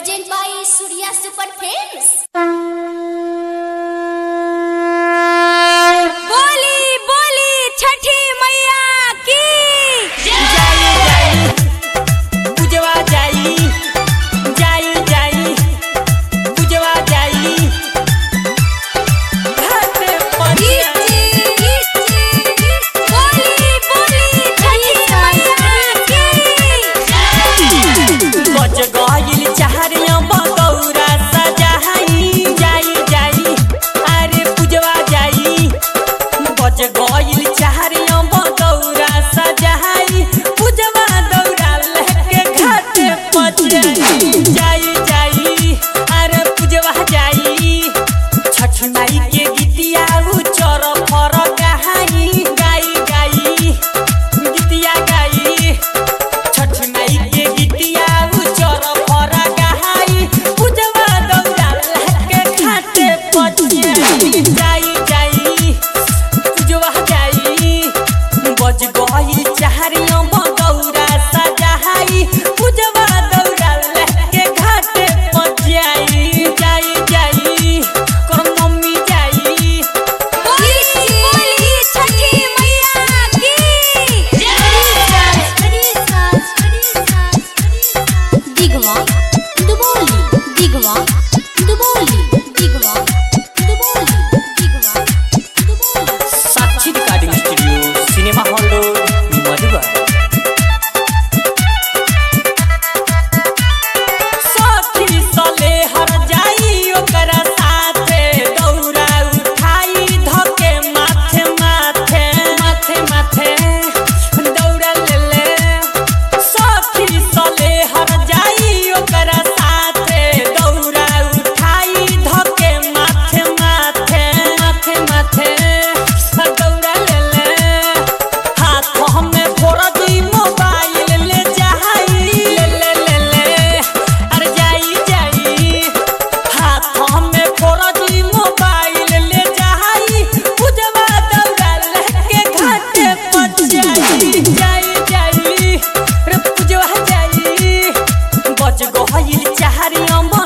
Present by Surya Super Films. बोली बोली छठी मैया की जाई जाई पूजवा जाई जाई जाई पूजवा जाई घाट पर बोली बोली छठी मैया की बज गइल चाहरिया बगौरा सजाई जाई जाई अरे पूजवा जाई बज गइल चाहरिया बगौरा सजाई पूजवा दौरा लेके घाट पर जाई जाई जाई अरे पूजवा जाई छठ माई के गीतिया उचर फर गहाई गाई गाई गीतिया गाई छठ माई के गीतिया उचर फर गहाई पूजवा दौरा लेके घाटे पर जाई जाई पूजवा जाई बज गई चाहरिया बगौरा सजाई पूजवा दौरा लेके घाटे पर जाई जाई जाई कर मम्मी जाई बोली बोली छठी मैया की Digma, Duboli, Digma, Duboli, Digma, Duboli, Digma, Duboli. Sakshi recording studio cinema hall road Madhuban साथी सले हर जाई ओकरा साथे दौरा उठाई धके माथे माथे माथे माथे दौड़ा ले ले साथी सले हर जाई ओकरा साथे दौरा उठाई धके माथे माथे माथे माथे दौड़ा ले ले हाथ हमें फोड़ दी मोबाइल ले जाई ले ले ले ले अरे जाई जाई हाथ हमें फोड़ दी मोबाइल ले जाई पूजवा दौड़ा लेके घाटे पर जाई जाई जाई रे पूजवा जाई बज गइल चाहरी अम्मा